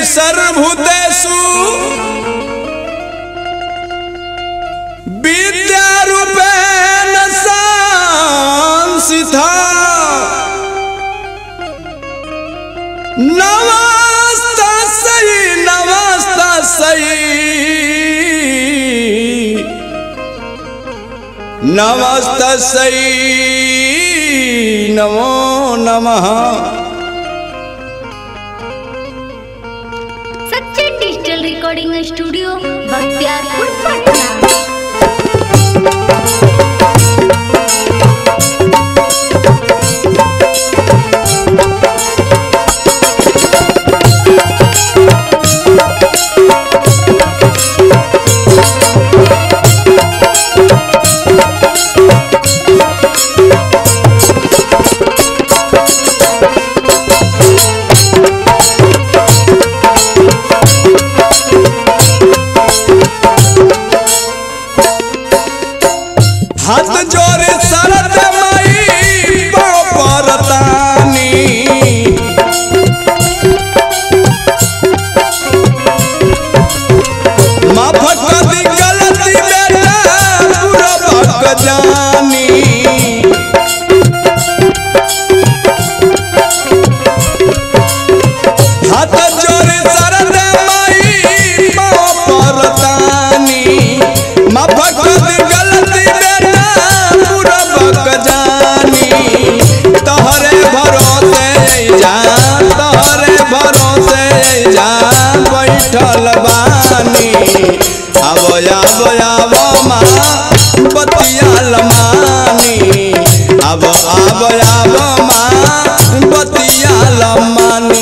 सर्वभूतेषु विद्यारूपेण संस्थिता नमस्तस्यै नमस्तस्यै नमस्तस्यै नमो नमः Sachin digital recording studio Bakhtiyarpur Patna हाथ जोरे शरद मई परतानी माफ कर दी गलती बेटा पूरा भग जानी हाथ जोरे शरद मई परतानी माफ कर दी गलती बेटा पूरा भग जानी तोहरे भरोसे जा तोहरे भरोसे जा बैठल बानी आबो आबो आबो माँ बतियाल मानी आबो आबो आबो माँ बतियाल मानी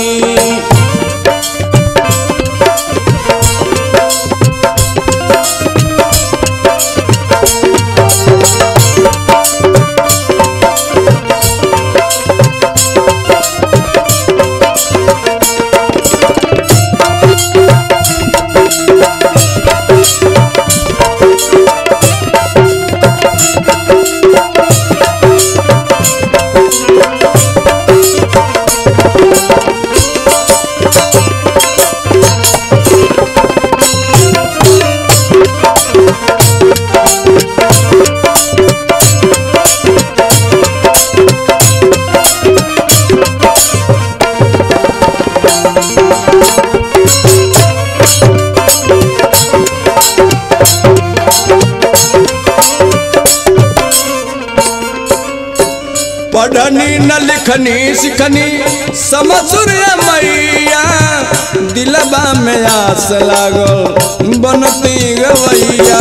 पढ़नी न लिखनी सिखनी समसुर मैया दिलबा में आस लागल बनती गवैया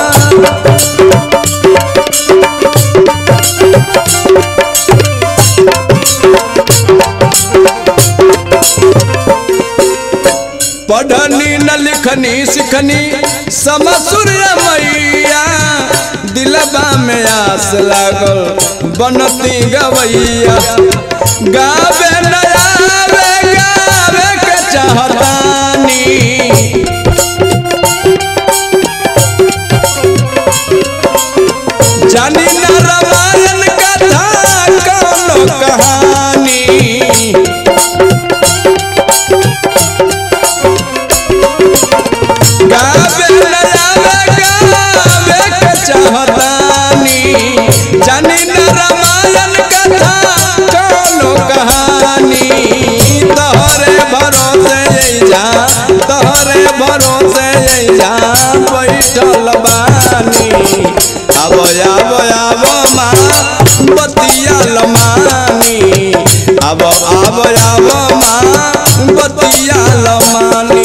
पढ़नी न लिखनी सिखनी समसुर मैया दिलबा में आस लागल बनती गवैया गावे नया गावे के चाहतानी जानी न रामायण कथा कौनो कहानी गावे नया गावे के चाहतानी जानी न रामायण कथा कौनो कहानी तोहरे भरोसे जा तोहरे भरोसे जा बैठल बानी आबो आबो आबो माँ बतियाल मानी आबो आबो आबो माँ बतियाल मानी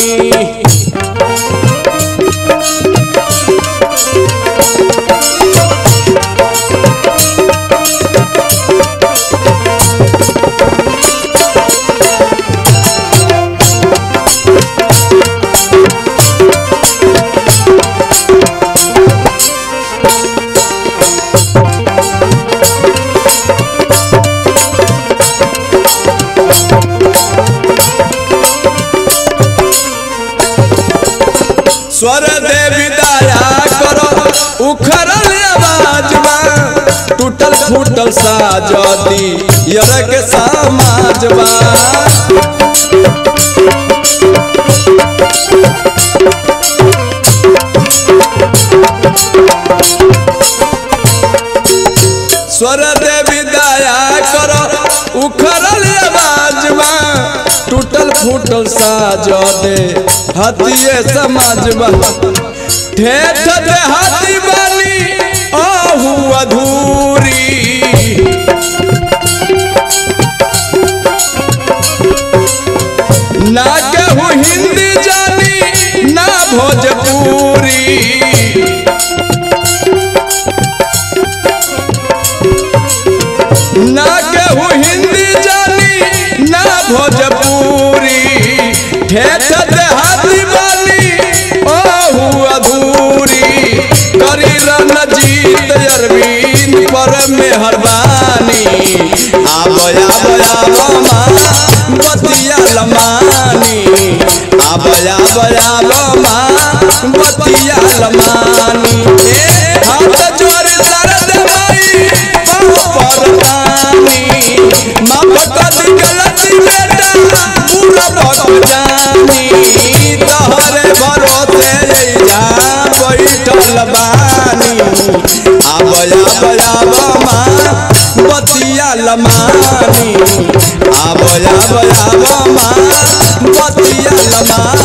स्वर देवी दया करो उखड़ल आवाजबा टूटल फूटल साजदी यरक समाजबा उठल साज दे हतिये समाजबा ठेठ दे हाथी बानी आहू अधूरी ना केहू हिंदी जानी ना भोजपुरी ना केहू हिंदी जानी ना भोजपुरी ठेठ देहाती बानी ओहू अधूरी करी रणजीत अरविंद पर मेहरबानी आबया बया बमा बतिया लमानी आबया बया बमा बतिया लमानी ए हाथ जोड़ सरद माई पाँव पर पानी माफ कर दी गलती बेटा पूरा भग जानी तहरे भरोसे जा बैठल बानी आबया बया बमा बतिया लमानी आबया बया बमा बतिया लमानी